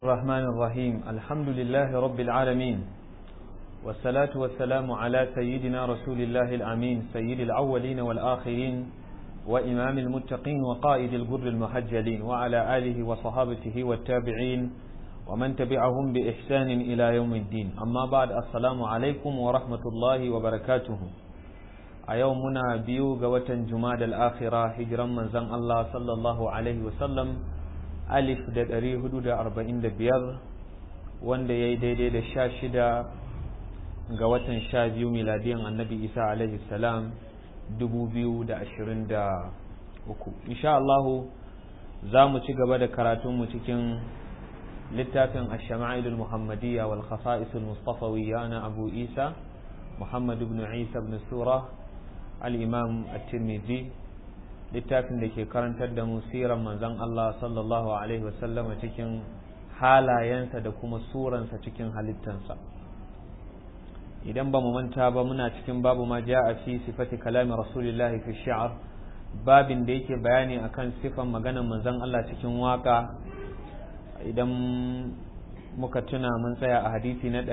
الرحمن الرحيم الحمد لله رب العالمين والصلاة والسلام على سيدنا رسول الله الأمين سيد الأولين والآخرين وإمام المتقين وقائد الجر المحجلين وعلى آله وصحابته والتابعين ومن تبعهم بإحسان إلى يوم الدين أما بعد السلام عليكم ورحمة الله وبركاته أيومنا بيو قوة جماد الآخرة هجرا من زن الله صلى الله عليه وسلم alif da ɗari hudu da arba'in da biyar wanda ya yi daidai da sha shida ga watan sha biyu miladiyan annabi isa alaihi salam dubu biyu da ashirin da uku insha Allahu za mu ci gaba da karatunmu cikin littafin ashama'ilul muhammadiyya wal khasa'isul mustafawiyya na abu isa muhammad ibn isa ibn sura al-imam at-tirmidhi littafin da ke karantar da mu siran manzon Allah sallallahu alaihi wasallam cikin halayensa da kuma suransa cikin halittansa idan ba mu manta ba muna cikin babu ma a fi sifati kalamin rasulillahi fi shi'r babin da yake bayani akan sifan maganar manzon Allah cikin waka idan muka tuna mun tsaya a hadisi na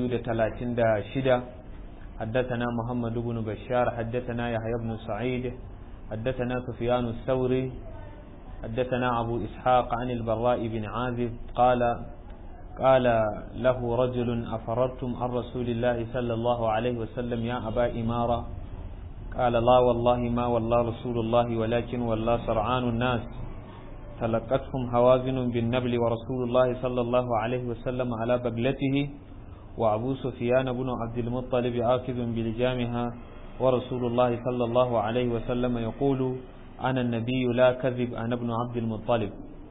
236 حدثنا محمد بن بشار حدثنا يحيى بن سعيد حدثنا سفيان الثوري حدثنا أبو إسحاق عن البراء بن عازب قال قال له رجل أفررتم عن رسول الله صلى الله عليه وسلم يا أبا إمارة قال لا والله ما والله رسول الله ولكن والله سرعان الناس تلقتهم هوازن بالنبل ورسول الله صلى الله عليه وسلم على بغلته وأبو سفيان بن عبد المطلب آكذ بلجامها ورسول الله صلى الله عليه وسلم يقول أنا النبي لا كذب أنا ابن عبد المطلب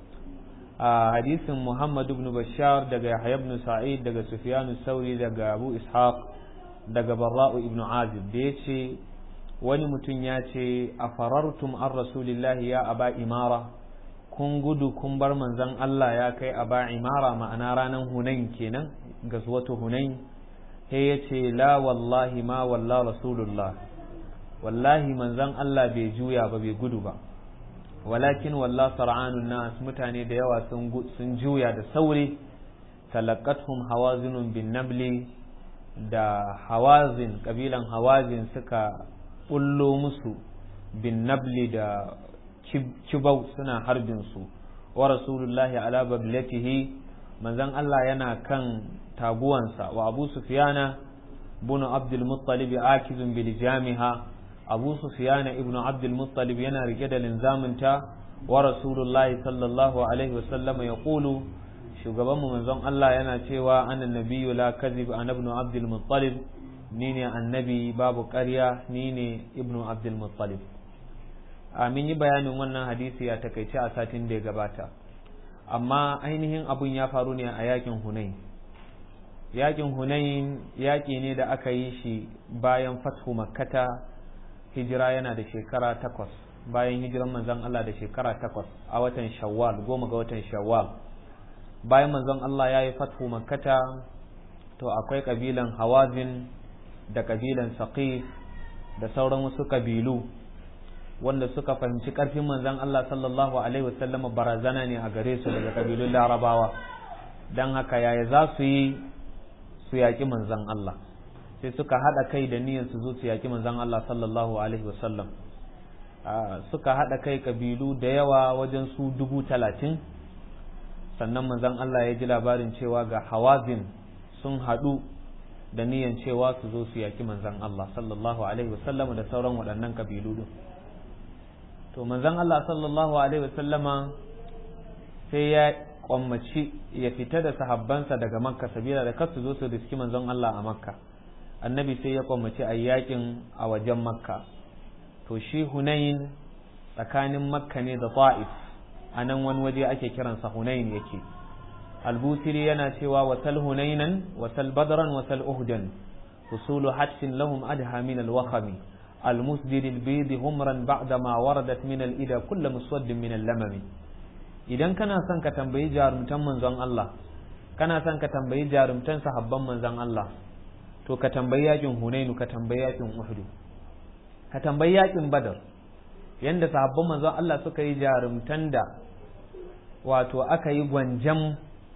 آه حديث محمد بن بشار دقى يحيى بن سعيد دقى سفيان الثوري دقى أبو إسحاق دقى براء ابن عازب ديتشي wani mutum ya ce a farartum an rasulillahi ya aba imara kun gudu kun bar manzon Allah ya kai aba imara ma'ana ranar hunain kenan gazwatu hunain sai ya ce la wallahi ma walla rasulullah wallahi manzon Allah bai juya ba bai gudu ba walakin walla sar'anun nas mutane da yawa sun juya da sauri talaqathum hawazinun bin nabli da hawazin kabilan hawazin suka bullo musu bin nabli da kibau suna harbin su wa rasulullahi ala bablatihi manzon Allah yana kan taguwansa wa abu sufiyana bunu abdul muttalib akizun bil jamiha abu sufiyana ibnu abdul muttalib yana rike da linzaminta wa rasulullahi sallallahu alaihi wasallam ya kulu shugaban mu manzon Allah yana cewa annan nabiyyu la kadhib an ibnu abdul muttalib ni ne annabi babu ƙarya ni ne ibnu abdul muttalib amin yi bayanin wannan hadisi a takaice a satin da ya gabata amma ainihin abun ya faru ne a yakin hunain yakin hunain yaƙi ne da aka yi shi bayan fathu makkata hijira yana da shekara takwas bayan hijiran manzon Allah da shekara takwas a watan shawwal goma ga watan shawwal bayan manzon Allah ya yi fathu makkata to akwai kabilan hawazin da kabilan saqif da sauran wasu kabilu wanda suka fahimci karfin manzon Allah sallallahu alaihi wasallam barazana ne a gare su daga kabilun larabawa don haka yaya za su yi su yaƙi manzan Allah sai suka haɗa kai da niyyar su zo su yaƙi manzan Allah sallallahu alaihi wasallam suka haɗa kai kabilu da yawa wajen su dubu talatin sannan manzan Allah ya ji labarin cewa ga hawazin sun haɗu da niyyar cewa su zo su yaƙi manzan Allah sallallahu alaihi wasallam da sauran waɗannan kabilu din to manzan Allah sallallahu alaihi wasallama sai ya kwammaci ya fita da sahabbansa daga makka sabila da kasu zo su riski manzon Allah a makka annabi sai ya kwammaci a yakin a wajen makka to shi hunain tsakanin makka ne da ta'if a nan wani waje ake kiransa hunain yake albusiri yana cewa wasal hunainan wasal badran wasal uhdan usulu hatfin lahum adha min alwakhami المسجد البيض همرا بعدما وردت من الإدى كل مسود من اللمم idan kana son ka tambayi jarumtan manzon Allah kana son ka tambayi jarumtan sahabban manzon Allah to ka tambayi yakin Hunainu ka tambayi yakin Uhud ka tambayi yakin Badar yanda sahabban manzon Allah suka yi jarumtan da wato aka yi gwanjam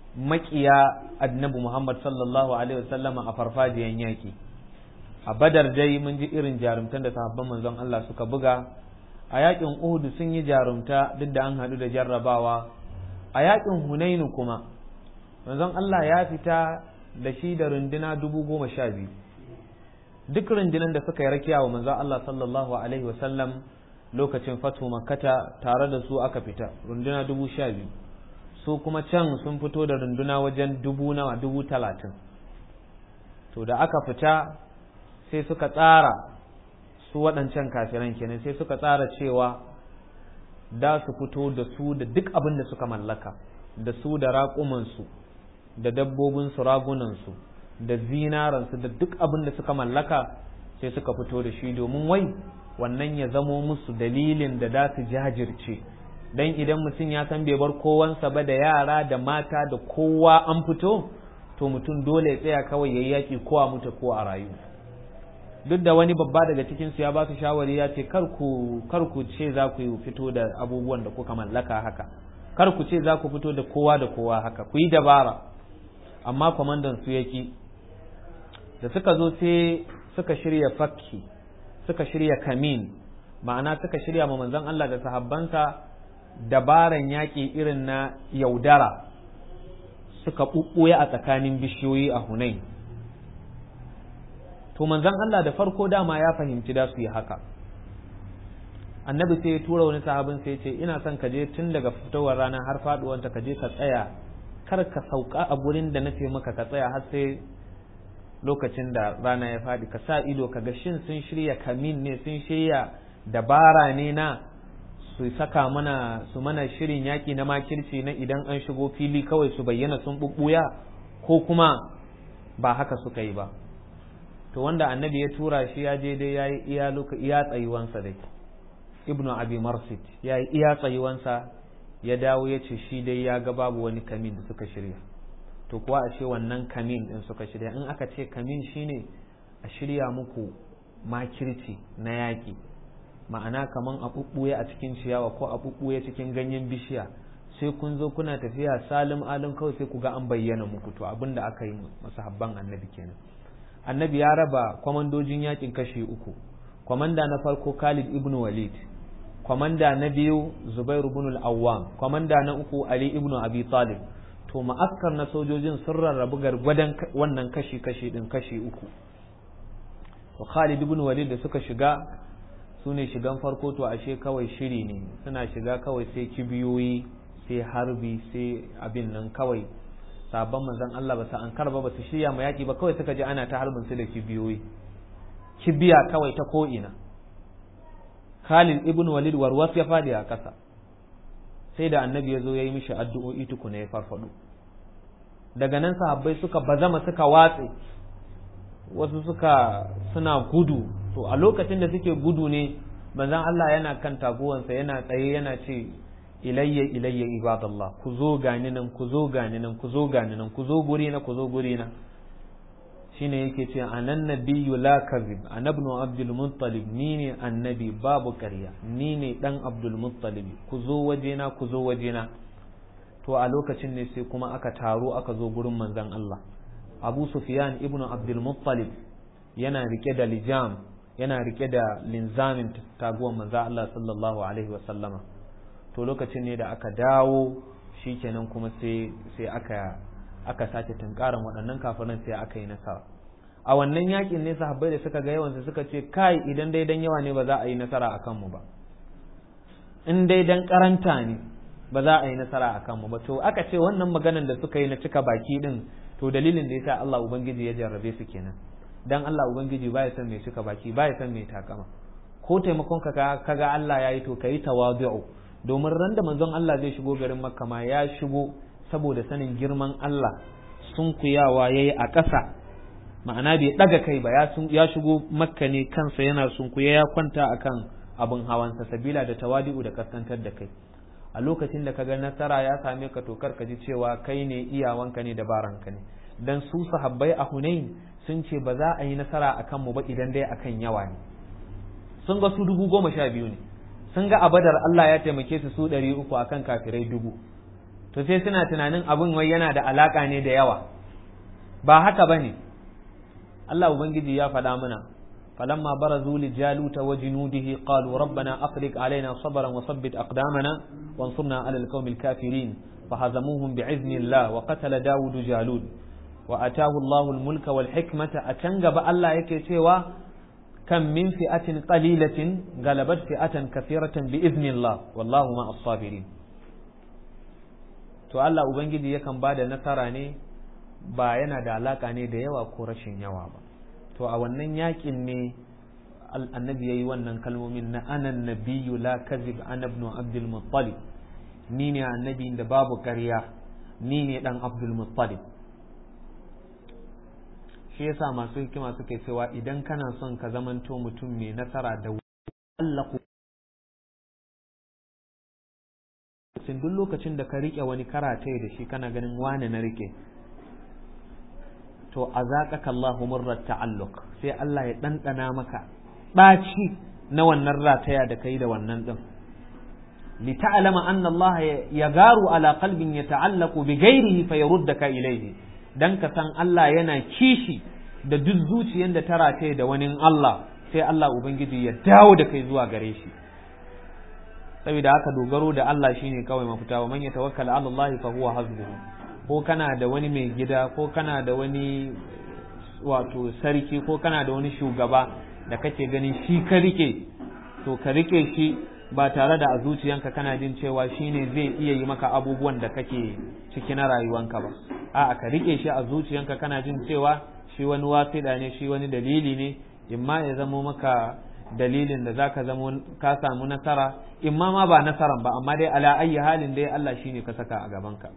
makiya annabi Muhammad sallallahu alaihi wasallama a farfajiyan yaki a badar dai mun ji irin jarumtan da sahabban manzon Allah suka buga a yakin Uhud sun yi jarumta duk da an haɗu da jarrabawa a yakin Hunainu kuma manzon Allah ya fita da shi da runduna dubu goma sha biyu duk rundunan da suka yi rakiya wa manzon Allah sallallahu alaihi wasallam lokacin fatu makkata tare da su aka fita runduna dubu sha biyu su kuma can sun fito da runduna wajen dubu nawa dubu talatin to da aka fita sai suka tsara su waɗancan kafiran kenan sai suka tsara cewa da su fito da su da duk abin da suka mallaka da su da raƙumansu da dabbobinsu ragunansu da zinaransu da duk abin da suka mallaka sai suka fito da shi domin wai wannan ya zamo musu dalilin da za su jajirce dan idan mutum ya san bai bar kowansa ba da yara da mata da kowa an fito to mutum dole ya tsaya kawai ya yaƙi ko a mutu ko a rayu duk da wani babba daga cikin su ya ba su shawari ya ce kar ku kar ku ce za ku fito da abubuwan da kuka mallaka haka kar ku ce za ku fito da kowa da kowa haka ku yi dabara amma kwamandan su yaki da suka zo sai suka shirya fakki suka shirya kamin ma'ana suka shirya ma manzon Allah da sahabbansa dabaran yaƙi irin na yaudara suka ɓuɓɓuya a tsakanin bishiyoyi a Hunain to manzon Allah da farko dama ya fahimci da su yi haka annabi sai ya tura wani sahabin sai ya ce ina son ka je tun daga fitowar rana har faduwanta ka je ka tsaya kar ka sauka a gurin da na ce maka ka tsaya har sai lokacin da rana ya faɗi ka sa ido ka ga shin sun shirya kamin ne sun shirya dabara ne na su saka mana su mana shirin yaƙi na makirci na idan an shigo fili kawai su bayyana sun bubbuya ko kuma ba haka suka yi ba to wanda annabi ya tura shi ya je dai yayi iya loka iya tsayuwansa dai ibnu abi marsit yayi iya tsayuwansa ya dawo ya ce shi dai ya ga babu wani kamin da suka shirya to kuwa a ce wannan kamin din suka shirya in aka ce kamin shine a shirya muku makirci na yaƙi ma'ana kaman a ɓuɓɓuye a cikin ciyawa ko a ɓuɓɓuye cikin ganyen bishiya sai kun zo kuna tafiya salim alim kawai sai ku ga an bayyana muku to abin da aka yi masahabban annabi kenan annabi ya raba kwamandojin yakin kashi uku kwamanda na farko khalid ibn walid kwamanda na biyu zubair ibn al-awwam kwamanda na uku ali ibn abi talib to ma'askar na sojojin sun rarrabu gargwadon wannan kashi kashi din kashi uku to khalid ibn walid da suka shiga su ne shigan farko to ashe kawai shiri ne suna shiga kawai sai kibiyoyi sai harbi sai abin nan kawai sabon manzon Allah ba su an karba ba su shirya ma yaki ba kawai suka ji ana ta harbin su da kibiyoyi kibiya kawai ta ko'ina Khalid ibn Walid warwas ya fadi a ƙasa sai da annabi ya zo ya yi mishi addu'o'i tukuna ya farfado daga nan sahabbai suka bazama suka watse wasu suka suna gudu to a lokacin da suke gudu ne manzon Allah yana kan taguwansa yana tsaye yana ce ilayya ilayya ibadallah ku zo gani nan ku zo gani nan ku zo gani nan ku zo guri na ku zo guri na shine yake ce anan nabiyyu la kadhib anabnu abdul muttalib ni ne annabi babu ƙarya ni ne dan abdul muttalib ku zo wajena ku zo wajena to a lokacin ne sai kuma aka taro aka zo gurin manzon Allah Abu Sufyan ibnu Abdul Muttalib yana rike da lijam yana rike da linzamin taguwan manzo Allah sallallahu alaihi wa sallama to lokacin ne da aka dawo shikenan kuma sai sai aka aka sake tunkaran waɗannan kafiran sai aka yi nasara a wannan yakin ne sahabbai da suka ga yawan suka ce kai idan dai dan yawa ne ba za a yi nasara akan mu ba in dai dan karanta ne ba za a yi nasara akan mu ba to aka ce wannan maganan da suka yi na cika baki din to dalilin da yasa Allah ubangiji ya jarrabe su kenan dan Allah ubangiji baya son mai cika baki baya son mai takama ko taimakon ka kaga Allah ya yi to kai tawadu'u domin ran da manzon Allah zai shigo garin Makka ma ya shigo saboda sanin girman Allah sunkuyawa yayi a ƙasa ma'ana bai daga kai ba ya shigo Makka ne kansa yana sunkuya ya kwanta akan abin hawansa sabila da tawadi'u da kaskantar da kai a lokacin da kaga nasara ya same ka to kar ka ji cewa kai ne iyawanka ne dabaranka ne dan su sahabbai a Hunain sun ce ba za a yi nasara akan mu ba idan dai akan yawa ne sun ga su dubu goma sha biyu ne sun ga a badar Allah ya taimake su su ɗari uku akan kafirai dubu to sai suna tunanin abin wai yana da alaka ne da yawa ba haka bane Allah ubangiji ya faɗa mana فلما برزوا لجالوت وجنوده قالوا ربنا أفرق علينا صبرا وثبت أقدامنا وانصرنا على القوم الكافرين فهزموهم بعزم الله وقتل داود جالوت وأتاه الله الملك والحكمة أتنقب الله يكتوى كم من فئة قليلة غلبت فئة كثيرة بإذن الله والله مع الصابرين to Allah Ubangiji yakan ba da nasara ne ba yana da alaka ne da yawa ko rashin yawa ba to a wannan yakin ne annabi ya yi wannan kalmomin na anan nabiyyu la kazib ana ibn abdul muttalib ni ne annabi da babu ƙarya ni ne dan abdul muttalib shi yasa masu hikima suke cewa idan kana son ka zamanto mutum mai nasara da Allah duk lokacin da ka rike wani karatai da shi kana ganin wane na rike to a zaƙaka Allahu murrar ta'alluq sai Allah ya ɗanɗana maka ɗaci na wannan rataya da kai da wannan ɗin li ta'lama anna Allah ya garu ala qalbin yata'allaqu bi ghairihi fa yaruddaka ilayhi dan ka san Allah yana kishi da duk zuciyar da ta rataye da wani Allah sai Allah ubangiji ya dawo da kai zuwa gare shi saboda haka dogaro da Allah shine kawai mafita wa man yatawakkala ala Allah fa huwa hasbuhu ko kana da wani mai gida ko kana da wani wato sarki ko kana da wani shugaba da kake ganin shi ka rike to ka rike shi ba tare da a zuciyanka kana jin cewa shi ne zai iya yi maka abubuwan da kake ciki na rayuwanka ba a'a ka rike shi a zuciyanka kana jin cewa shi wani wasida ne shi wani dalili ne imma ya zamo maka dalilin da zaka zamo ka samu nasara imma ma ba nasaran ba amma dai ala ayyi halin dai Allah shine ka saka a gabanka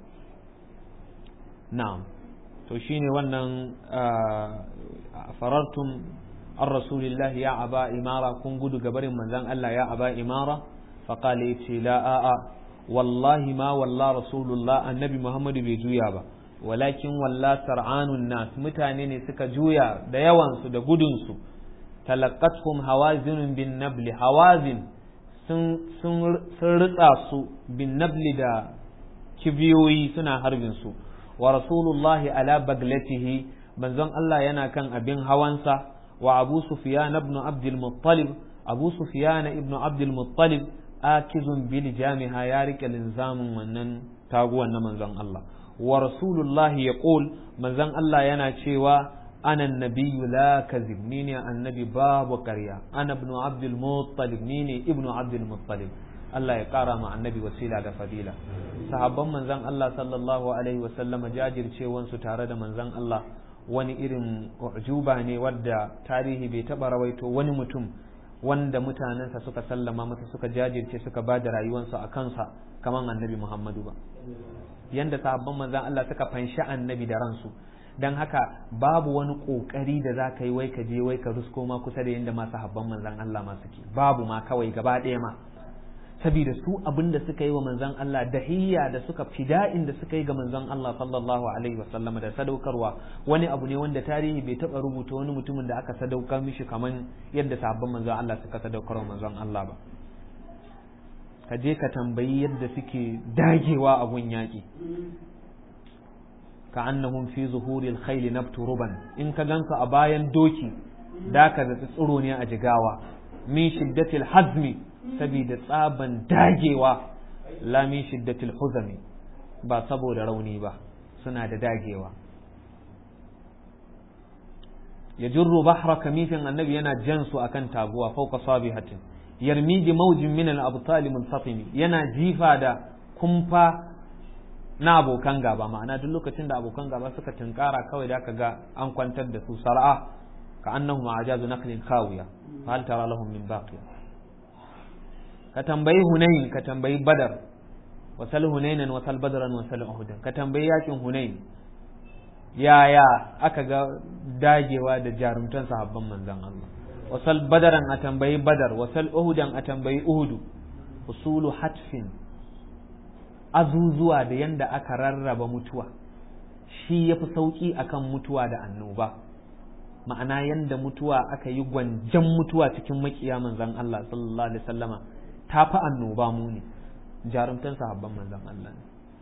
na'am to shine wannan farartum an rasulillahi ya aba imara kun gudu gabarin manzan Allah ya aba imara faƙala ya ce la a'a wallahi ma walla rasulullah annabi muhammadu bai juya ba walakin walla sar'anun nas mutane ne suka juya da yawansu da gudunsu talaqqathum hawazinun bin nabli hawazin sun sun ritsa su bin nabli da kibiyoyi suna harbin su wa rasulullahi ala baglatihi manzon Allah yana kan abin hawansa wa abu sufyan ibn abd al-muttalib abu sufyan ibn abd al-muttalib akizun bil jami'a ya rike linzamin wannan taguwan na manzon Allah wa rasulullahi yaqul manzon Allah yana cewa ana nabiyyu la kazib ni ne annabi babu ƙarya ana ibn abd al-muttalib ni ne ibn abd al-muttalib Allah ya ƙara ma annabi wasila da fadila sahabban manzon Allah sallallahu alaihi wa sallama jajircewansu tare da manzon Allah wani irin ujuba ne wadda tarihi bai taɓa rawaito wani mutum wanda mutanensa suka sallama masa suka jajirce suka ba da rayuwansu a kansa kamar annabi Muhammadu ba yanda sahabban manzan Allah suka fanshi annabi da ransu don haka babu wani kokari da za ka yi wai ka je wai ka rusko ma kusa da yanda masu habban manzan Allah ma suke babu ma kawai gaba ɗaya ma saboda su abin da suka yi wa manzon Allah dahiyya da suka fida'in da suka yi ga manzon Allah sallallahu alaihi wasallama da sadaukarwa wani abu ne wanda tarihi bai taba rubuta wani mutumin da aka sadaukar mishi kaman yadda sahabban manzon Allah suka sadaukar wa manzon Allah ba ka je ka tambayi yadda suke dagewa a gun yaƙi ka annahum fi zuhuril khayli nabtu ruban in ka ganka a bayan doki da ka da tsiro ne a jigawa min shiddatil hazmi saboda tsaban dagewa lamin shiddatil huzami ba saboda rauni ba suna da dagewa ya jirru bahra kamifin annabi yana jan su akan taguwa fauka sabihatin yarmi bi maujin min al-abtal munfatimi yana jifa da kumfa na abokan gaba ma'ana duk lokacin da abokan gaba suka tunkara kawai da aka ga an kwantar da su sar'a ka annahum ajazu naqlin khawiya fa hal tara lahum min baqiya ka tambayi hunain ka tambayi badar wasal hunainan wasal badaran wasal uhudan ka tambayi yakin hunain yaya aka ga dagewa da jarumtan sahabban manzon Allah wasal badaran a tambayi badar wasal uhudan a tambayi uhudu usulu hatfin azuzuwa da yanda aka rarraba mutuwa shi ya fi sauƙi akan mutuwa da annoba ma'ana yanda mutuwa aka yi gwanjan mutuwa cikin makiya manzon Allah sallallahu alaihi wasallama ta fi annoba mu ne jarumtan sahabban manzon Allah ne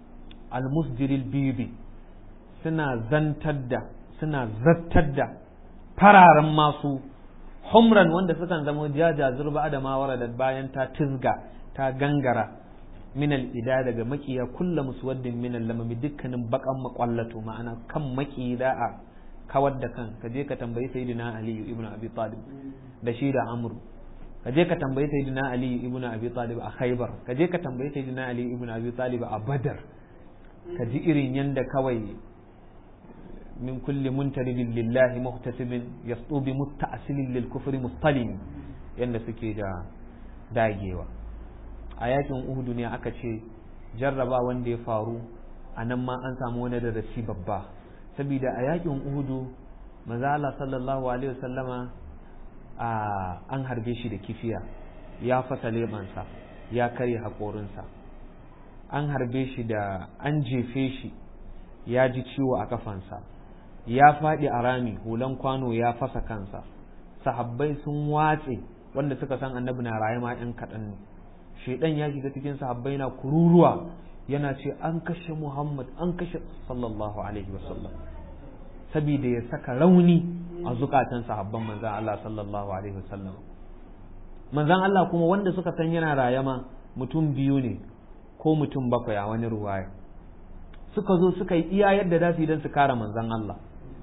almusdiril bibi suna zantar da suna zattar da fararen masu humran wanda sukan zama jaja zurba da mawara da bayan ta tizga ta gangara minal ida daga makiya kulla muswaddin minal lamami dukkanin bakan makwallato ma'ana kan maki da a kawar da kan ka je ka tambayi sayyidina ali ibn abi talib da shi da amru ka je ka tambayi sayyidina ali ibn abi talib a khaybar ka je ka tambayi sayyidina ali ibn abi talib a badar ka ji irin yanda kawai min kulli muntaribin lillahi muhtasibin yasu bi musta'silin lil kufri mustalim yanda suke da dagewa a yakin uhudu ne aka ce jarraba wanda ya faru a nan ma an samu wani darasi babba saboda a yakin uhudu maza Allah sallallahu alaihi wasallama an harbe shi da kifiya ya fasa lebansa ya karya haƙorinsa an harbe shi da an jefe shi ya ji ciwo a kafansa ya faɗi a rami hulan kwano ya fasa kansa sahabbai sun watse wanda suka san annabi na raye ma 'yan kaɗan ne shaidan ya shiga cikin sahabbai na kururuwa yana ce an kashe Muhammad an kashe sallallahu alaihi wasallam saboda ya saka rauni a zukatan sahabban manzan Allah sallallahu alaihi wasallam manzan Allah kuma wanda suka san yana rayama mutum biyu ne ko mutum bakwai a wani ruwaya suka zo suka yi iya yadda za su yi don su kare manzan Allah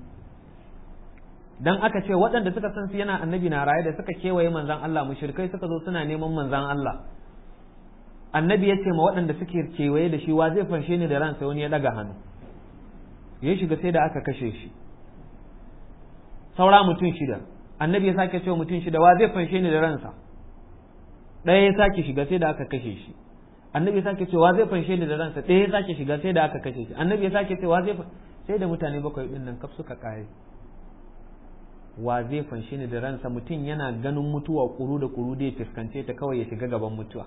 dan aka ce waɗanda suka san su yana annabi na raye da suka kewaye manzan Allah mushrikai suka zo suna neman manzan Allah annabi ya ce ma waɗanda suke kewaye da shi wa zai fanshe ni da ransa wani ya ɗaga hannu ya shiga sai da aka kashe shi saura mutum shida annabi ya sake cewa mutum shida wa zai fanshe ni da ransa ɗaya ya sake shiga sai da aka kashe shi annabi ya sake cewa zai fanshe ni da ransa ɗaya ya sake shiga sai da aka kashe shi annabi ya sake cewa zai sai da mutane bakwai ɗin nan kaf suka kare wa zai fanshe ni da ransa mutum yana ganin mutuwa kuru da kuru da ya fuskance ta kawai ya shiga gaban mutuwa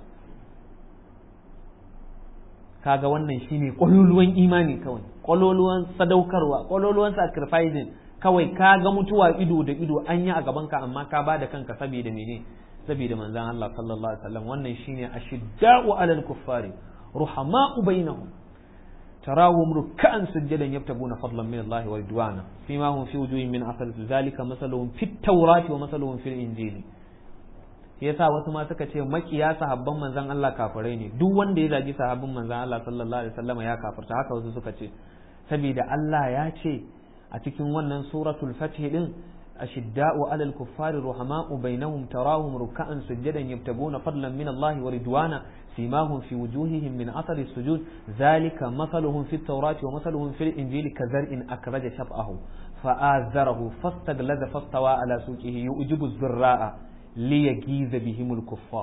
kaga wannan shine kwaloluwan imani kawai kwaloluwan sadaukarwa kwaloluwan sacrificing kawai ka ga mutuwa ido da ido an yi a gaban ka amma ka ba da kanka saboda mene saboda manzon Allah sallallahu alaihi wasallam wannan shine ashidda'u alal kuffari ruhama'u bainahum تراهم ركعا سجدا يبتغون فضلا من الله ورضوانا فيما هم في وجوههم من اثر ذلك مثلهم في التوراة ومثلهم في الانجيل yasa wasu ma suka ce makiya sahabban manzon Allah kafirai ne duk wanda ya zagi sahabban manzon Allah sallallahu alaihi wasallam ya kafirta haka wasu suka ce saboda Allah ya ce a cikin wannan suratul fath din ashidda'u 'alal kuffari ruhama'u bainahum tarahum ruk'an sujadan yabtaguna fadlan min Allah wa ridwana simahum fi wujuhihim min athari sujud dhalika mathaluhum fit tawrati wa mathaluhum fil injili kazar'in akraja shab'ahu fa'azarahu fastaglaza fastawa ala suqihi yu'jibu az-zurra'a liyagiza bihimul kuffar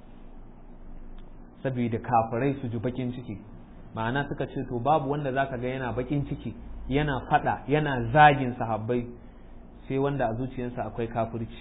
saboda kafirai su ji bakin ciki ma'ana suka ce to babu wanda zaka ga yana bakin ciki yana fada yana zagin sahabbai sai wanda a zuciyarsa akwai kafirci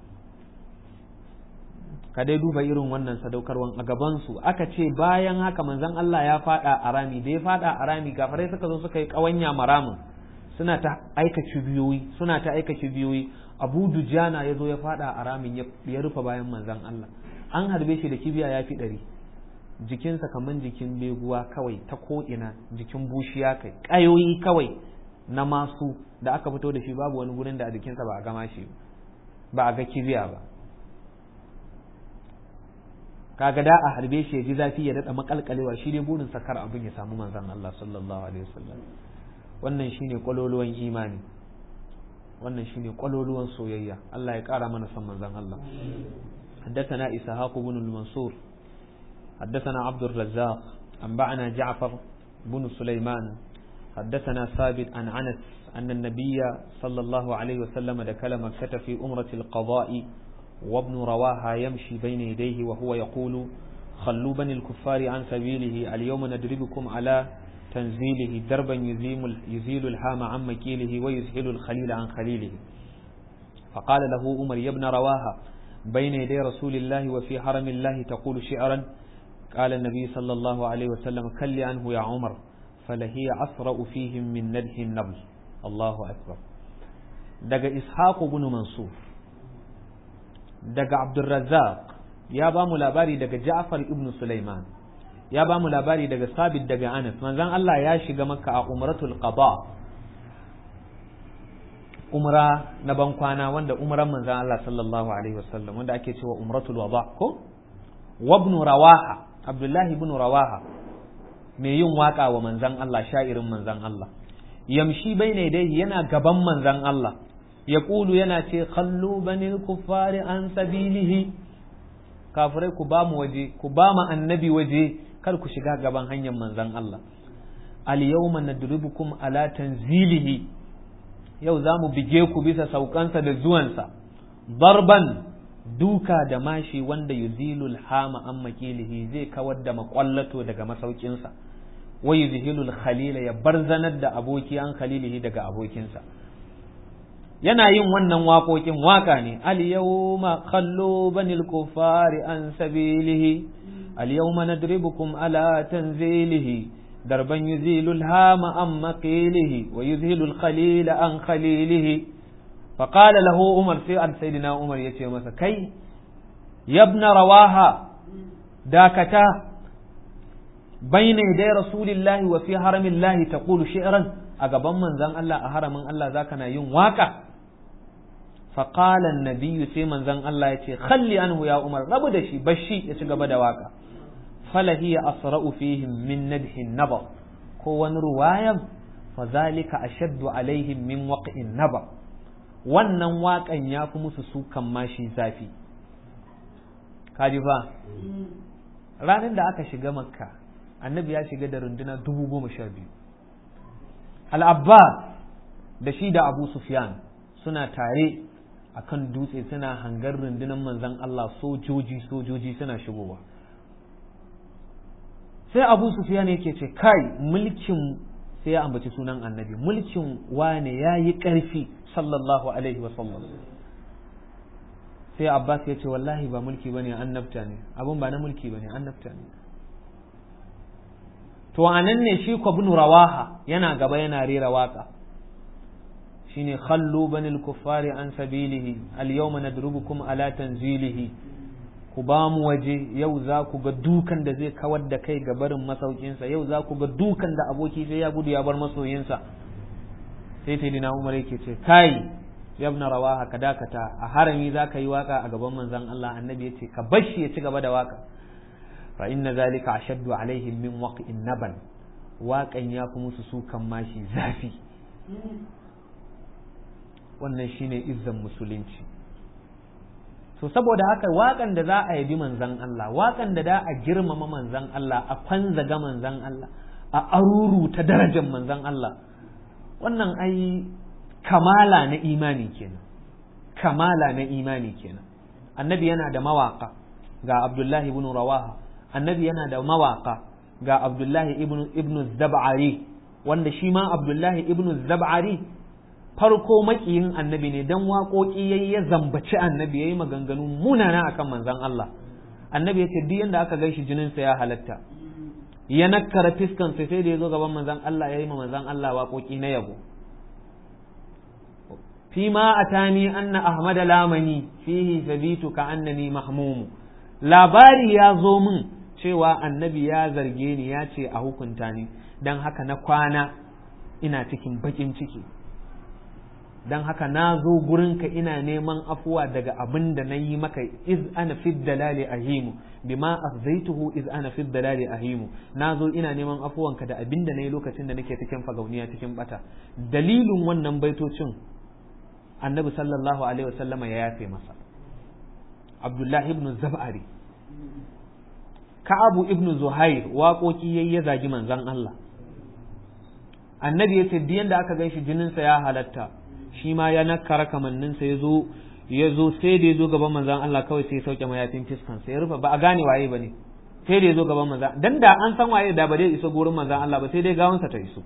ka dai duba irin wannan sadaukarwan a gabansu aka ce bayan haka manzon Allah ya fada a rami da ya fada a rami kafirai suka zo suka yi kawanya maramin suna ta aika kibiyoyi suna ta aika kibiyoyi abu dujana ya zo ya fada a ramin ya rufe bayan manzan Allah an harbe shi da kibiya ya fi ɗari jikinsa kamar jikin beguwa kawai ta ko'ina jikin bushiya kai ƙayoyi kawai na masu da aka fito da shi babu wani gurin da a jikinsa ba a gama shi ba a ga kibiya ba kaga da a harbe shi ya ji zafi ya daɗa makalkalewa shi dai burin sakar abin ya samu manzan Allah sallallahu alaihi wasallam wannan shine kwaloluwan imani wannan shine kwaloluwan soyayya Allah ya kara mana san manzon Allah حدثنا إسحاق بن المنصور حدثنا عبد الرزاق أنبأنا جعفر بن سليمان حدثنا ثابت عن أنس أن النبي صلى الله عليه وسلم دخل مكة في أمرة القضاء وابن رواها يمشي بين يديه وهو يقول خلوا بني الكفار عن سبيله اليوم ندربكم على تنزيله دربا يزيل الهام عن مكيله ويزحل الخليل عن خليله فقال له عمر يا ابن رواها بين يدي رسول الله وفي حرم الله تقول شعرا قال النبي صلى الله عليه وسلم كل عنه يا عمر فلهي أسرأ فيهم من ندح النبل الله أكبر دق إسحاق بن منصور دق عبد الرزاق يا بام لاباري دق جعفر ابن سليمان ya ba mu labari daga sabit daga anas manzon Allah ya shiga makka a umratul qada umra na ban kwana wanda umran manzon Allah sallallahu alaihi wasallam wanda ake cewa umratul wada ko wa ibn rawaha abdullahi ibn rawaha mai yin waka wa manzon Allah sha'irin manzon Allah yamshi baina dai yana gaban manzon Allah ya kulu yana ce kallu banil kuffari an sabilihi kafirai ku ba mu waje ku ba mu annabi waje kar ku shiga gaban hanyar manzon Allah al yawma nadribukum ala tanzilihi yau za mu bige ku bisa saukansa da zuwansa darban duka da mashi wanda yuzilul hama an makilihi zai kawar da makwallato daga masaukinsa wa yuzhilul khalila ya barzanar da aboki an khalilihi daga abokinsa yana yin wannan waƙoƙin waƙa ne al-yawma khallu banil kufari an sabilihi al-yawma nadribukum ala tanzilihi darban yuzilul hama an maqilihi wa yuzhilul khalila an khalilihi فقال له عمر في عن سيدنا عمر يتي مسا كي يا ابن رواها داكتا بين يدي رسول الله وفي حرم الله تقول شعرا أقبا من زن الله أحرم الله ذاكنا يوم واقع فقال النبي سي من زن الله يتي خلي عنه يا عمر ربو دشي بشي يتقبا دواقع فلهي أسرأ فيهم من ندح النبر كون رواية فذلك أشد عليهم من وقع النبر wannan waƙan ya fi musu sukan mashi zafi kaji fa ranar da aka shiga makka annabi ya shiga da runduna dubu goma sha biyu al'abbas da shi da abu sufyan suna tare a kan dutse suna hangar rundunar manzan Allah sojoji sojoji suna shigowa sai abu sufyan yake ce kai mulkin sai ya ambaci sunan annabi mulkin wane ya yi ƙarfi sallallahu alaihi wasallam sai abbas ya ce wallahi ba mulki bane annabta ne abun ba na mulki bane annabta ne to anan ne shi ko ibn rawaha yana gaba yana rera waka shine khallu banil kuffari an sabilihi al yawma nadrubukum ala tanzilihi ku ba mu waje yau za ku ga dukan da zai kawar da kai ga barin masaukinsa yau za ku ga dukan da aboki sai ya gudu ya bar masoyinsa sai sai dina umar yake ce kai yabna rawaha ka dakata a harami za ka yi waka a gaban manzon Allah annabi ya ce ka bashi ya ci gaba da waka fa inna zalika ashaddu alaihim min waqin naban waƙan ya fi musu sukan mashi zafi wannan shine izzan musulunci so saboda haka waƙan da za a yabi manzan Allah waƙan da za a girmama manzan Allah a kwanzaga manzan Allah a aruru ta darajar manzan Allah wannan ai kamala na imani kenan kamala na imani kenan annabi yana da mawaka ga abdullahi ibn rawaha annabi yana da mawaka ga abdullahi ibn ibn zab'ari wanda shi ma abdullahi ibn zab'ari farko makiyin annabi ne dan waƙoƙi yayi ya zambaci annabi yayi maganganu munana akan manzon Allah annabi ya ce duk yanda aka gaishe jinin sa ya halatta ya nakkara fiskan sa sai da yazo gaban manzon Allah yayi ma manzon Allah waƙoƙi na yabo فيما أتاني أن أحمد لامني فيه ثبيت كأنني محموم labari ya zo min cewa annabi ya zarge ni ya ce a hukunta ni don haka na kwana ina cikin bakin ciki don haka na zo gurinka ina neman afuwa daga abin da na yi maka iz ana fi dalali ahimu bima afzaituhu iz ana fi dalali ahimu na zo ina neman afuwanka da abin da na yi lokacin da nake cikin fagauniya cikin bata dalilin wannan baitocin annabi sallallahu alaihi wasallama ya yafe masa abdullahi ibn zab'ari ka'abu ibn zuhair waƙoƙi yayi ya zagi manzon Allah annabi ya ce duk da aka ganshi jininsa ya halatta shi ma ya nakara kamanninsa ya zo ya zo sai da ya zo gaban manzon Allah kawai sai ya sauke mayafin fiskan sai ya rufe ba a gane waye bane sai da ya zo gaban manzon dan da an san waye da ba zai iso gurin manzon Allah ba sai dai gawansa ta iso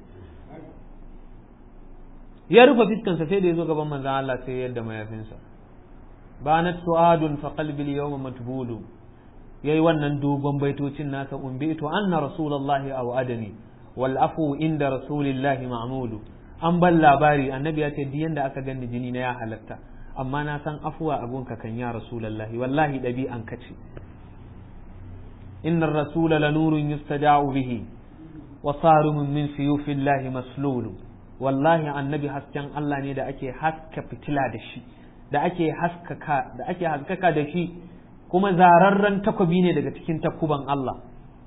ya rufe fiskansa sai da ya zo gaban manzan Allah sai yadda mayafinsa banat su'adun fa qalbi al-yawma matbulu yayi wannan dogon baitocin nasa umbitu anna rasulullahi aw adani wal afu inda rasulillahi ma'mulu an ban labari annabi ya ce duk yanda aka gani jini na ya halatta amma na san afuwa a gunka kan ya rasulullahi wallahi dabi'an ka ce innar rasula lanurun yustada'u bihi wa sarumun min siyufillahi maslulu wallahi annabi hasken Allah ne da ake haska fitila da shi da ake haskaka da ake haskaka da shi kuma zararren takobi ne daga cikin takuban Allah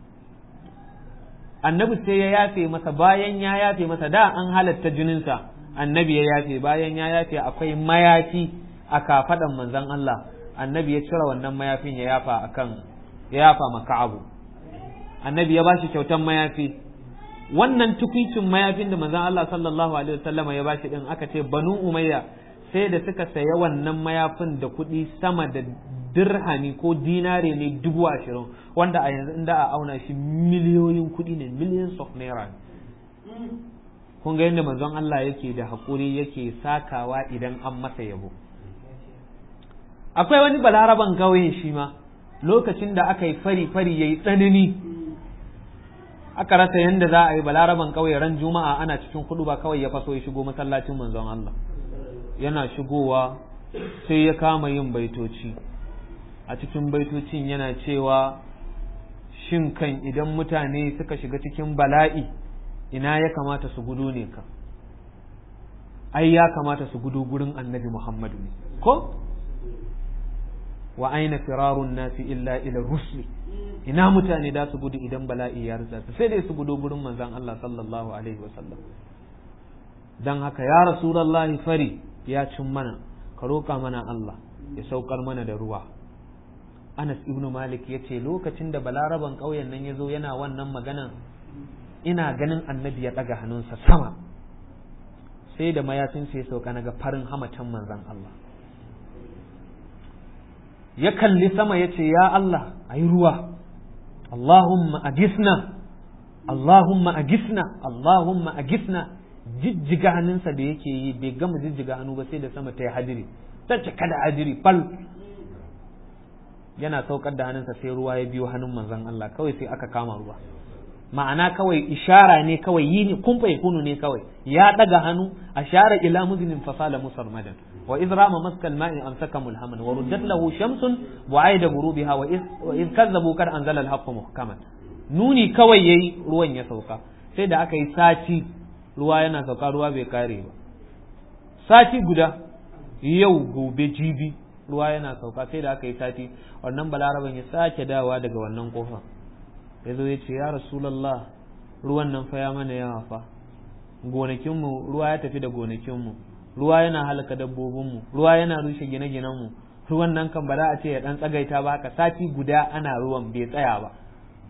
annabi sai ya yafe masa bayan ya yafe masa da an halatta jininsa annabi ya yafe bayan ya yafe akwai mayafi a kafadan manzon Allah annabi ya cire wannan mayafin ya yafa akan ya yafa maka abu annabi ya bashi kyautan mayafi wannan tukwicin mayafin da manzon Allah sallallahu alaihi wasallama ya bashi din aka ce banu umayya sai da suka saya wannan mayafin da kuɗi sama da dirhami ko dinare ne dubu ashirin wanda a yanzu inda a auna shi miliyoyin kuɗi ne millions of naira kun ga yadda manzon Allah yake da haƙuri yake sakawa idan an masa yabo akwai wani balaraban ƙauye shi ma lokacin da aka yi fari fari yayi tsanani aka rasa yadda za a yi balaraban ƙauye ran juma'a ana cikin kudu ba kawai ya faso ya shigo masallacin manzon Allah yana shigowa sai ya kama yin baitoci a cikin baitocin yana cewa shin kan idan mutane suka shiga cikin bala'i ina ya kamata su gudu ne ka ai ya kamata su gudu gurin annabi muhammadu ne ko wa aina firarun nasi illa ila rusli ina mutane da su gudu idan bala'i ya rutsa su sai dai su gudu gurin manzon Allah sallallahu alaihi wasallam dan haka ya rasulullahi fari ya cin mana ka roƙa mana Allah ya saukar mana da ruwa Anas ibn Malik ya ce lokacin da balaraban ƙauyen nan ya zo yana wannan maganan ina ganin annabi ya ɗaga hannunsa sama sai da mayafinsa ya sauka na ga farin hamatan manzan Allah ya kalli sama ya ce ya Allah a yi ruwa Allahumma agisna Allahumma agisna Allahumma agisna jijjiga hannunsa da yake yi bai gama jijjiga hannu ba sai da sama ta yi hadiri ta cika da hadiri fal yana saukar da hannunsa sai ruwa ya biyo hannun manzon Allah kawai sai aka kama ruwa ma'ana kawai ishara ne kawai yi ne kun kunu ne kawai ya daga hannu ashara ila muznin fasala musarmadan wa iz rama maskal ma'i amsaka mulhaman wa ruddat lahu shamsun wa aida ghurubiha wa iz wa iz kazzabu kad anzala al-haqq muhkaman nuni kawai yayi ruwan ya sauka sai da aka yi sati ruwa yana sauka ruwa bai kare ba sati guda yau gobe jibi ruwa yana sauka sai da aka yi sati wannan balaraban ya sake dawa daga wannan kofa ya zo ya ce ya rasulallah ruwan nan fa ya mana yawa fa gonakinmu ruwa ya tafi da gonakinmu ruwa yana halaka dabbobinmu ruwa yana rushe gine-ginenmu ruwan nan kan ba za a ce ya dan tsagaita ba haka sati guda ana ruwan bai tsaya ba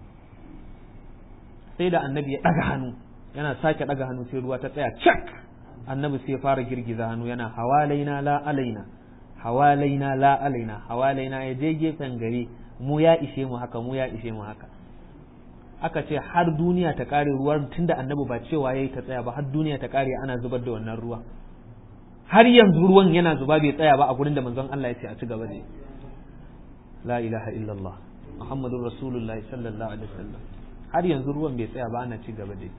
sai da annabi ya ɗaga hannu yana sake ɗaga hannu sai ruwa ta tsaya cak annabi sai ya fara girgiza hannu yana hawalaina la alaina hawalaina la alaina hawalaina ya je gefen gari mu ya ishe mu haka mu ya ishe mu haka aka ce har duniya ta kare ruwan tunda annabi ba cewa yayi ta tsaya ba har duniya ta kare ana zubar da wannan ruwa har yanzu ruwan yana zuba bai tsaya ba a gurin da manzon Allah ya ce a ci gaba da la ilaha illallah muhammadur rasulullahi sallallahu alaihi wasallam har yanzu ruwan bai tsaya ba ana ci gaba da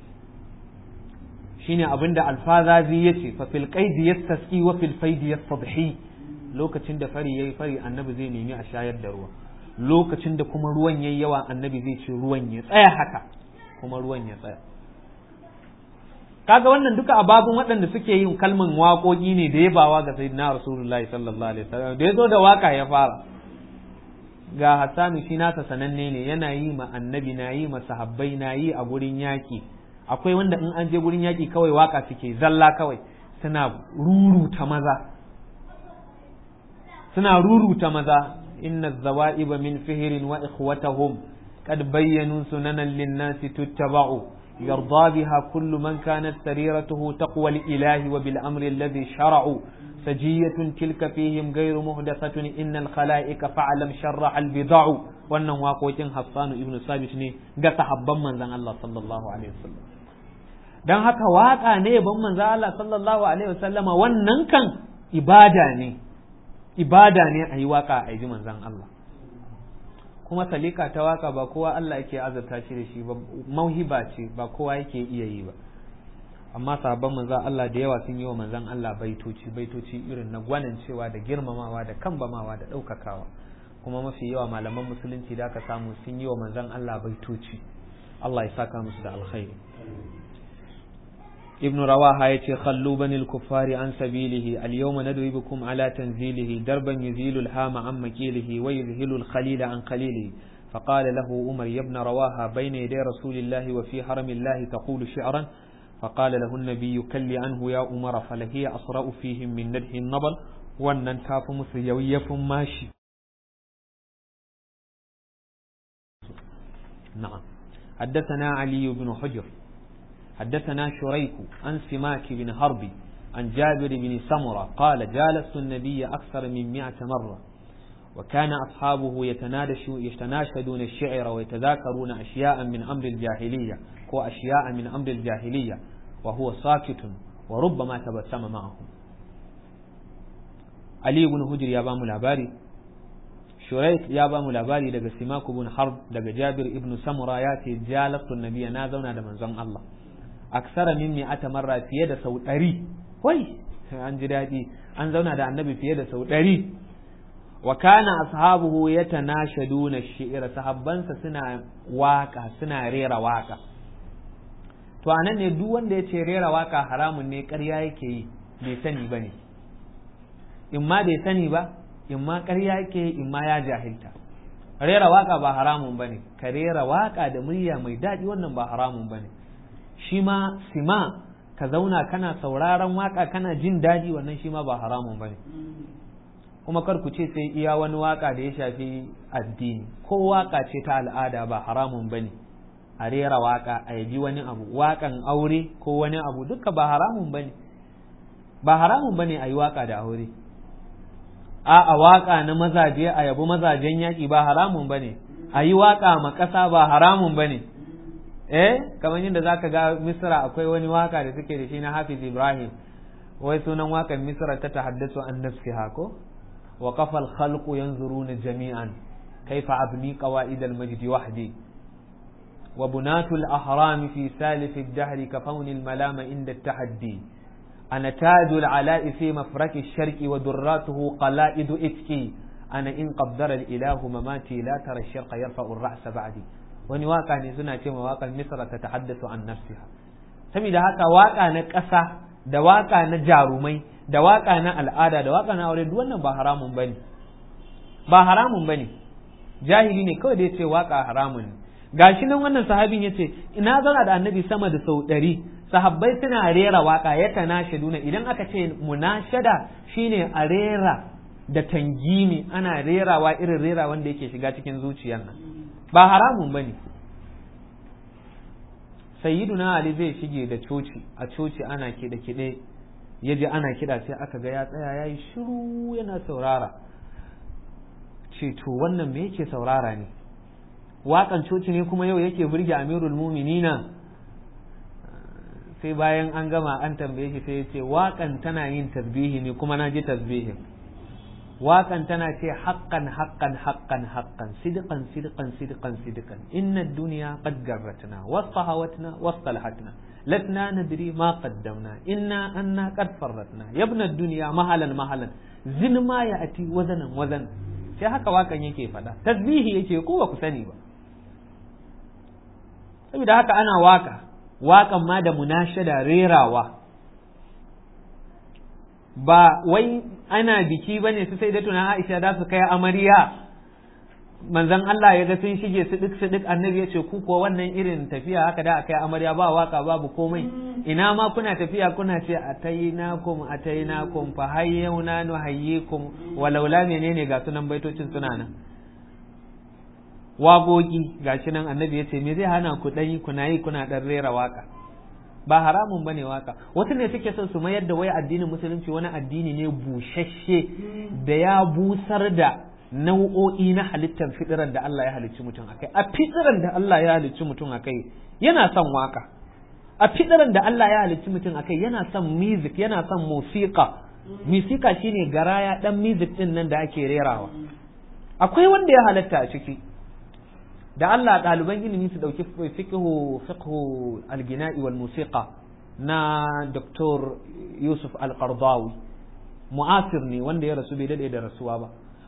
shine abinda alfazazi yace fa fil qaidi yastasqi wa fil faidi yastadhi lokacin da fari yayi fari annabi zai nemi a shayar da ruwa lokacin da kuma ruwan yayi yawa annabi zai ce ruwan ya tsaya haka kuma ruwan ya tsaya kaga wannan duka ababun waɗanda suke yin kalman waƙoƙi ne da yabawa ga sayyidina rasulullahi sallallahu alaihi wasallam da yazo da waka ya fara ga Hassanu shi nasa sananne ne yana yi ma annabi na yi ma sahabbai na yi a gurin yaƙi akwai wanda in an je gurin yaƙi kawai waka suke zalla kawai suna ruruta maza suna ruruta maza inna zawa'iba min fihirin wa ikhwatahum qad bayyanu sunanan lin-nasi tuttaba'u yarda biha kullu man kanat sariratuhu taqwa al-ilahi wa bil amri alladhi shara'u sajiyatun tilka fihim ghayru muhdathatun innal khalaiqa fa'lam sharra al-bid'u wannan waƙoƙin Hassan ibn Sabit ne ga sahabban manzon Allah sallallahu alaihi wasallam dan haka waka ne ban manzon Allah sallallahu alaihi wasallama wannan kan ibada ne ibada ne a yi waka a yi manzan Allah kuma salika ta waka ba kowa Allah yake azurta shi da shi ba mauhiba ce ba kowa yake iya yi ba amma sahabban manzan Allah da yawa sun yi wa manzan Allah baitoci baitoci irin na gwanin cewa da girmamawa da kambamawa da ɗaukakawa kuma mafi yawa malaman musulunci da aka samu sun yi wa manzon Allah baitoci Allah ya saka musu da alkhairi ابن رواحة يتي خلوا بني الكفار عن سبيله اليوم ندعي بكم على تنزيله دربا يزيل الهام عن مكيله ويذهل الخليل عن خليله فقال له عمر يا ابن رواحة بين يدي رسول الله وفي حرم الله تقول شعرا فقال له النبي كل عنه يا عمر فلهي أسرأ فيهم من ندح النبل وأن تاف مسيوية ماشي نعم حدثنا علي بن حجر حدثنا شريك عن سماك بن حرب عن جابر بن سمرة قال جالست النبي أكثر من مئة مرة وكان أصحابه يتناشدون الشعر ويتذاكرون أشياء من أمر الجاهلية وأشياء من أمر الجاهلية وهو ساكت وربما تبسم معهم علي بن هجر يا بام العباري شريك يا بام العباري daga Simaku bin Harb daga Jabir ibn Samura ya ce jalastu nabiyya na zauna da manzon Allah aksara min mi'ata marra fiye da sau ɗari wai an ji daɗi an zauna da annabi fiye da sau ɗari wa kana ashabuhu yatanashaduna shi'ra sahabbansa suna waka suna rera waka to anan ne duk wanda ya ce rera waka haramun ne ƙarya yake yi bai sani ba ne in ma bai sani ba in ma ƙarya yake yi in ma ya jahilta rera waka ba haramun ba ne ka rera waka da murya mai daɗi wannan ba haramun ba ne shi ma sima ka zauna kana sauraron waka kana jin daɗi wannan shi ma ba haramun ba ne kuma kar ku ce sai iya wani waka da ya shafi addini ko waka ce ta al'ada ba haramun ba ne a rera waka a yabi wani abu wakan aure ko wani abu duka ba haramun ba ne ba haramun ba ne a yi waka da aure a a waka na mazaje a yabi mazajen yaƙi ba haramun ba ne a yi waka ma ƙasa ba haramun ba ne eh kamar yadda zaka ga misra akwai wani waka da suke da shi na hafiz ibrahim wai sunan wakan misra ta tahaddasu an nafsiha ko wa qafal khalqu yanzuruna jami'an kaifa abni qawaid al majd wahdi wa bunatul ahram fi salif al dahr kafawni al malama inda al tahaddi ana tajul ala'i fi mafraki al sharqi wa durratuhu qala'id itki ana in qaddara al ilahu mamati la tara al sharqa yarfa'u al ra'sa ba'di wani waka ne suna ce ma waƙar misra ta tahaddasu an nafsiha saboda haka waka na ƙasa da waka na jarumai da waka na al'ada da waka na aure duk wannan ba haramun bane ba haramun bane jahili ne kawai da yace waka haramun ne gashi nan wannan sahabin yace ina zauna da annabi sama da sau ɗari sahabbai suna rera waka ya tanashaduna idan aka ce munashada shine a rera da tangimi ana rerawa irin rera wanda yake shiga cikin zuciyar nan ba haramun ba ne sayyiduna ali zai shige da coci a coci ana kiɗe-kiɗe ya ji ana kiɗa sai aka ga ya tsaya ya yi shiru yana saurara ce to wannan me yake saurara ne waƙan coci ne kuma yau yake burge amirul muminina sai bayan an gama an tambaye shi sai ya ce waƙan tana yin tasbihi ne kuma na ji tasbihin waƙan tana ce haƙƙan haƙƙan haƙƙan haƙƙan sidqan sidqan sidqan sidqan inna ad-dunya qad garratna wastahawatna wastalhatna latna nadri ma qaddamna inna anna qad farratna yabna ad-dunya mahalan mahalan zin ma ya'ti wazanan wazan sai haka waƙan yake faɗa tasbihi yake ko ba ku sani ba saboda haka ana waka waƙan ma da munashada rerawa ba wai ana biki bane su sai da tuna Aisha da su kai amarya manzon Allah ya ga sun shige su duk su duk annabi ya ce ku ko wannan irin tafiya haka da akai amarya ba waka babu komai ina ma kuna tafiya kuna ce atainakum atainakum fa hayyuna nuhayyikum walaula menene ga sunan baitocin suna nan wagogi gashi nan annabi ya ce me zai hana ku dai kuna yi kuna dan rera waka ba haramun bane waka wasu ne suke son su mayar da wai addinin musulunci wani addini ne bushashe da ya busar da nau'o'i na halittar fitiran da Allah ya halicci mutum akai a fitiran da Allah ya halicci mutum akai yana son waka a fitiran da Allah ya halicci mutum akai yana son music yana son musiqa musiqa shine garaya dan music din nan da ake rerawa akwai wanda ya halatta a ciki da Allah ɗaliban ilimi su ɗauki fiqhu fiqhu al-gina'i wal musiqa na Dr. Yusuf Al-Qardawi mu'asir ne wanda ya rasu bai dade da rasuwa ba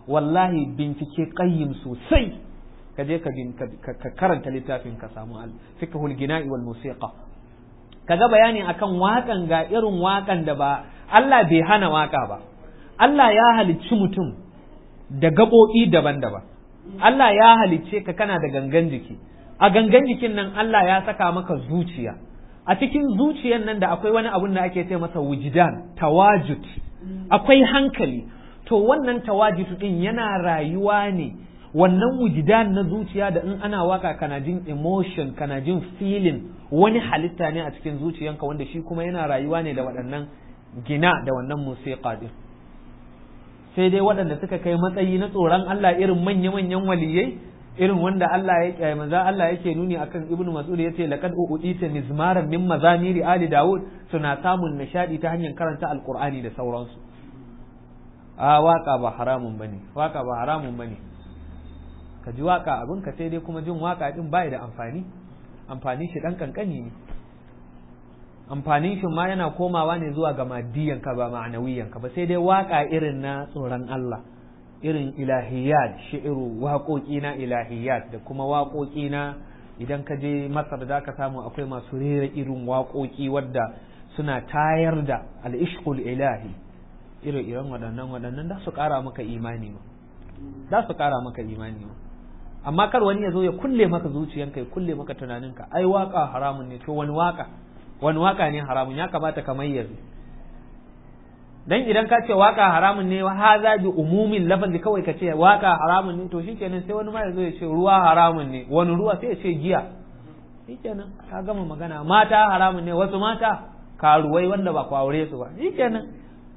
wallahi bincike qayyim sosai ka je ka karanta littafin ka samu al fiqhul gina'i wal musiqa kaga bayani akan waƙan ga irin waƙan da ba Allah bai hana waƙa ba Allah ya halicci mutum da gaɓoɓi daban-daban Allah ya halicce ka kana da gangan jiki a gangan jikin nan Allah ya saka maka zuciya a cikin zuciyan nan da akwai wani abun da ake ce masa wujidan tawajud akwai hankali to wannan tawajud din yana rayuwa ne wannan wujidan na zuciya da in ana waka kana jin emotion kana jin feeling wani halitta ne a cikin zuciyanka wanda shi kuma yana rayuwa ne da waɗannan gina da wannan musiqa din sai dai waɗanda suka kai matsayi na tsoron Allah irin manya-manyan waliyai irin wanda Allah ya manzo Allah yake nuni akan Ibn Mas'ud yace laqad uudita mizmaran min mazamiri ali Dawud suna samun nishadi ta hanyar karanta alqur'ani da sauransu a waka ba haramun bane waka ba haramun bane ka ji waka abin ka sai dai kuma jin waka din bai da amfani amfani shi dan kankani ne amfanin shi ma yana komawa ne zuwa ga maddiyan ka ba ma'anawiyan ka ba sai dai waka irin na tsoron Allah irin ilahiyat shi'iru waƙoƙi na ilahiyat da kuma waƙoƙi na idan ka je masar da ka samu akwai masu rera irin waƙoƙi wadda suna tayar da al'ishqul ilahi irin irin waɗannan waɗannan da su ƙara maka imani ma da su ƙara maka imani ma amma kar wani ya zo ya kulle maka zuciyanka ya kulle maka tunaninka ai waka haramun ne to wani waka wani waka ne haramun ya kamata ka mayyaze dan idan ka ce waka haramun ne haza bi umumin lafazi kawai ka ce waka haramun ne to shikenan sai wani ma ya zo ya ce ruwa haramun ne wani ruwa sai ya ce giya shikenan ka gama magana mata haramun ne wasu mata karuwai wanda ba aure su ba shikenan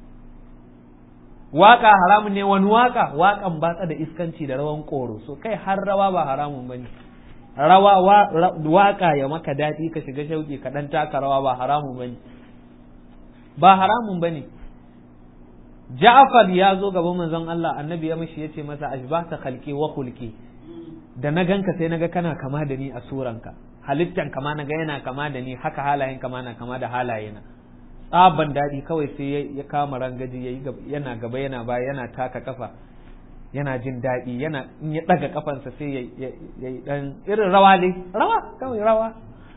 waka haramun ne wani waka wakan batsa da iskanci da rawan koro so kai har rawa ba haramun bane rawa waka ya maka daɗi ka shiga shauki ka dan taka rawa ba haramun bane ba haramun bane Ja'far ya zo gaban manzon Allah annabi ya mishi yace masa ashbahta khalqi wa khulqi da na ganka sai naga kana kama da ni a suranka halittan kama naga yana kama da ni haka halayen kama na kama da halayena tsaban daɗi kawai sai ya kama rangaji yana gaba yana baya yana taka kafa yana jin daɗi yana in ya ɗaga kafansa sai ya yi ɗan irin rawa ne rawa kawai rawa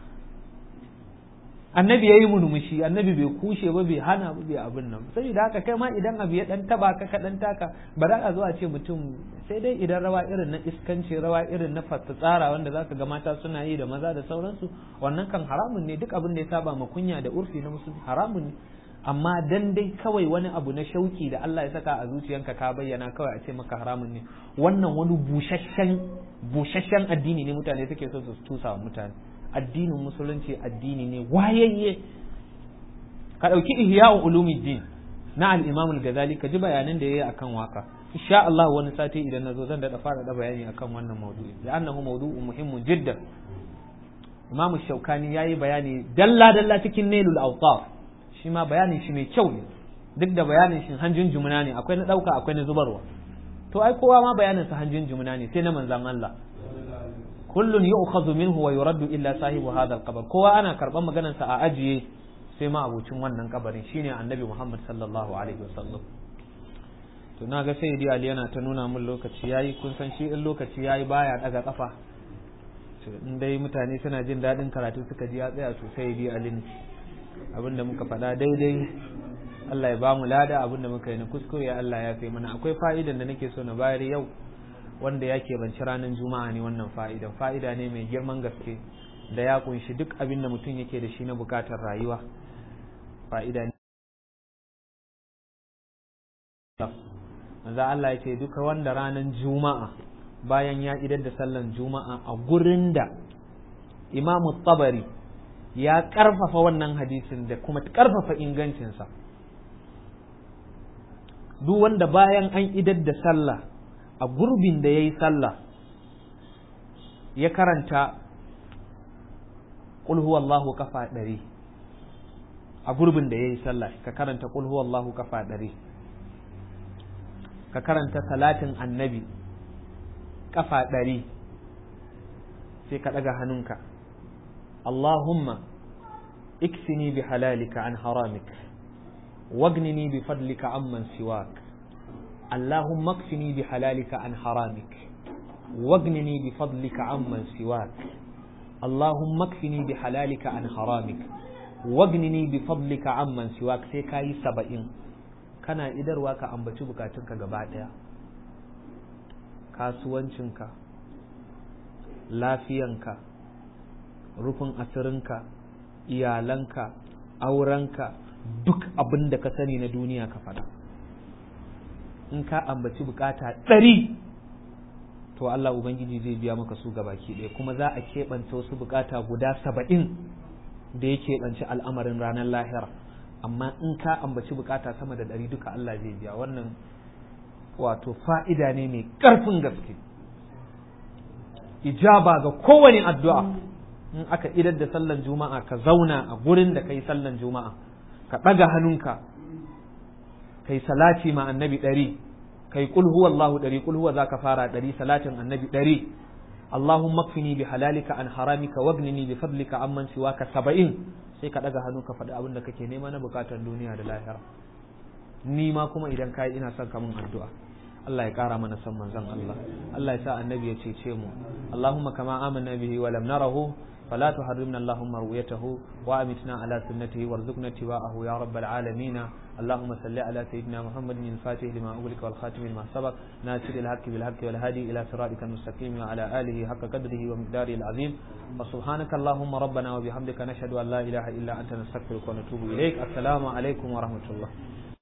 annabi ya yi murmushi annabi bai kushe ba bai hana ba bai abin nan sai da haka kai ma idan abu ya ɗan taba ka ka ɗan taka ba za a zo a ce mutum sai dai idan rawa irin na iskanci rawa irin na tsara wanda za ka ga mata suna yi da maza da sauransu wannan kan haramun ne duk abin da ya saba ma kunya da urfi na musulmi haramun ne amma dan dai kawai wani abu na shauki da Allah ya saka a zuciyanka ka bayyana kawai a ce maka haramun ne wannan wani busasshen busasshen addini ne mutane suke so su tusa wa mutane addinin musulunci addini ne wayayye ka dauki ihya'u ulumuddin na al-imam al-ghazali ka ji bayanan da yayi akan waka insha Allah wani sati idan nazo zan da fara da bayani akan wannan maudu'i da annahu mawdu'un muhimmun jiddan imam shaukani yayi bayani dalla dalla cikin nailul awtaf shi ma bayanin shi mai kyau ne duk da bayanin shi hanjin jumuna ne akwai na ɗauka akwai na zubarwa to ai kowa ma bayanin sa hanjin jumuna ne sai na manzan Allah kullun yu'khadhu minhu wa yuraddu illa sahibu hadha al kowa ana karban maganar sa a ajiye sai ma abucin wannan kabarin shine annabi Muhammad sallallahu alaihi wasallam to na ga sayyidi Ali yana ta nuna mun lokaci yayi kun san shi in lokaci yayi baya daga kafa in dai mutane suna jin daɗin karatu suka ji ya tsaya sosai sayyidi Ali ne abin da muka faɗa daidai Allah ya bamu lada abin da muka yi na kuskure Allah ya fi mana akwai fa'idan da nake so na bayar yau wanda ya banci ranar juma'a ne wannan fa'idan fa'ida ne mai girman gaske da ya kunshi duk abin da mutum yake da shi na bukatar rayuwa fa'ida ne manzo Allah ya ce duka wanda ranar juma'a bayan ya idar da sallan juma'a a gurin da imamu tabari ya ƙarfafa wannan hadisin da kuma ƙarfafa ingancinsa duk wanda bayan an idar da sallah a gurbin da ya yi sallah ya karanta Allahu kafa ɗari a gurbin da ya yi sallah ka karanta Allahu kafa ɗari ka karanta salatin annabi kafa ɗari sai ka ɗaga hannunka اللهم اكفني بحلالك عن حرامك واغنني بفضلك عمن سواك Allahumma kfini bi halalika an haramik wagnini bi fadlika amman siwak Allahumma kfini bi halalika an haramik wagnini bi fadlika amman siwak sai kayi saba'in kana idarwa ka ambaci bukatunka gaba ɗaya kasuwancinka lafiyanka rufin asirinka iyalanka aurenka duk abin da ka sani na duniya ka faɗa in ka ambaci bukata ɗari to Allah Ubangiji zai biya maka su gabaki ɗaya kuma za a keɓance wasu bukata guda saba'in da ya keɓance al'amarin ranar lahira amma in ka ambaci bukata sama da ɗari duka Allah zai biya wannan wato fa'ida ne mai ƙarfin gaske ijaba ga kowane addu'a in aka idar da sallan juma'a ka zauna a gurin da kai sallan juma'a ka ɗaga hannunka kai salati ma annabi ɗari kai kul huwa Allahu ɗari kul huwa zaka fara ɗari salatin annabi ɗari Allahumma kfini bi halalika an haramika wagnini bi fadlika amman siwaka saba'in sai ka ɗaga hannu ka faɗi abin da kake nema na bukatar duniya da lahira ni ma kuma idan kai ina son ka mun addu'a Allah ya ƙara mana son manzon Allah Allah ya sa annabi ya cece mu Allahumma kama amanna bihi wa lam narahu فلا تحرمنا اللهم رؤيته وامتنا على سنته وارزقنا اتباعه يا رب العالمين اللهم صل على سيدنا محمد الفاتح لما أغلق والخاتم لما سبق ناصر الحق بالحق والهادي إلى صراطك المستقيم وعلى آله حق قدره ومقداره العظيم وسبحانك اللهم ربنا وبحمدك نشهد أن لا إله إلا أنت نستغفرك ونتوب إليك السلام عليكم ورحمة الله